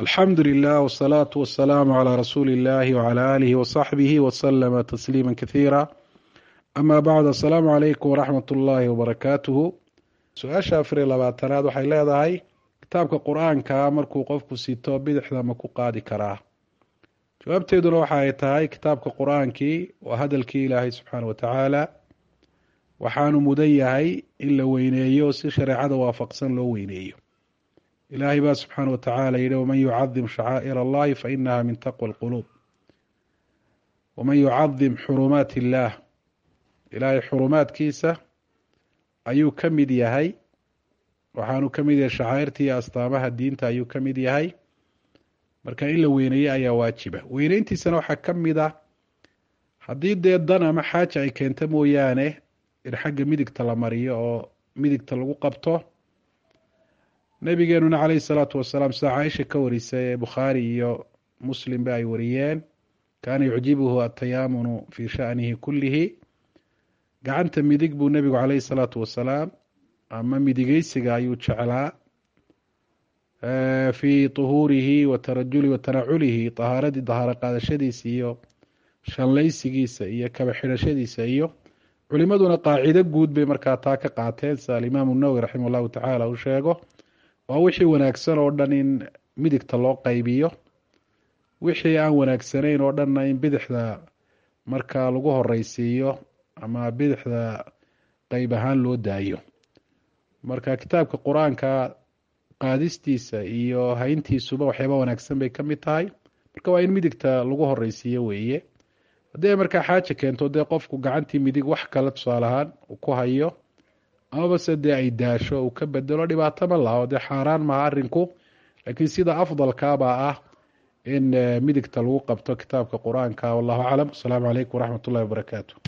alxamdu lilah wsalaatu wasalaamu calaa rasuuli illahi wcala aalihi wasaxbihi waslama tasliima kasiira ama bacd assalaamu calaykum waraxmat ullaahi wabarakaatuhu su-aasha afar iyo labaatanaad waxay leedahay kitaabka qur-aanka markuu qofku sito bidixda ma ku qaadi karaa jawaabteeduna waxa ay tahay kitaabka qur-aankii waa hadalkii ilaahay subxaana wa tacaala waxaanu mudan yahay in la weyneeyo si shareecada waafaqsan loo weyneeyo ilaahay baa subxaana wa tacaala yihi waman yucadim shacaa'ir allahi fainaha min taqwa alquluub waman yucadim xurumaat illaah ilaahay xurumaadkiisa ayuu ka mid yahay waxaanu ka mid yahay shacaa'irta iyo astaamaha diinta ayuu ka mid yahay marka in la weyneeye ayaa waajiba weyneyntiisana waxaa ka mid ah haddii dee dan ama xaaja ay keento mooyaane in xagga midigta la mariyo oo midigta lagu qabto nabigeenuna caleyhi salaatu wasalaam sida caaisha ka warisay ee bukhaari iyo muslimba ay wariyeen kaana yucjibuhu atayaamunu fii sha'nihi kullihi gacanta midig buu nebigu caleyhi salaatu wasalaam ama midigeysiga ayuu jeclaa fii tuhuurihi wa tarajuli wa tanaculihi tahaaradii dahaaro qaadashadiisa iyo shanlaysigiisa iyo kaba xidhashadiisa iyo culimaduna qaacido guud bay markaa taa ka qaateen sida alimaamu nawowi raximah llahu tacaala uu sheego waa wixii wanaagsan oo dhan in midigta loo qaybiyo wixii aan wanaagsanayn oo dhanna in bidixda markaa lagu horeysiiyo ama bidixda qeyb ahaan loo daayo marka kitaabka qur-aanka qaadistiisa iyo hayntiisuba waxyaaba wanaagsan bay ka mid tahay marka waa in midigta lagu horeysiiyo weeye haddii ay markaa xaaja keento dee qofku gacantii midig wax kale tusaale ahaan uu ku hayo amabase dee ay daasho uu ka bedelo dhibaato ma laha oo dee xaaraan maha arinku laakiin sida afdalkaabaa ah in midigta lagu qabto kitaabka qur-aanka wallahu aclam asalaamu calaykum waraxmat ullahi wabarakaatu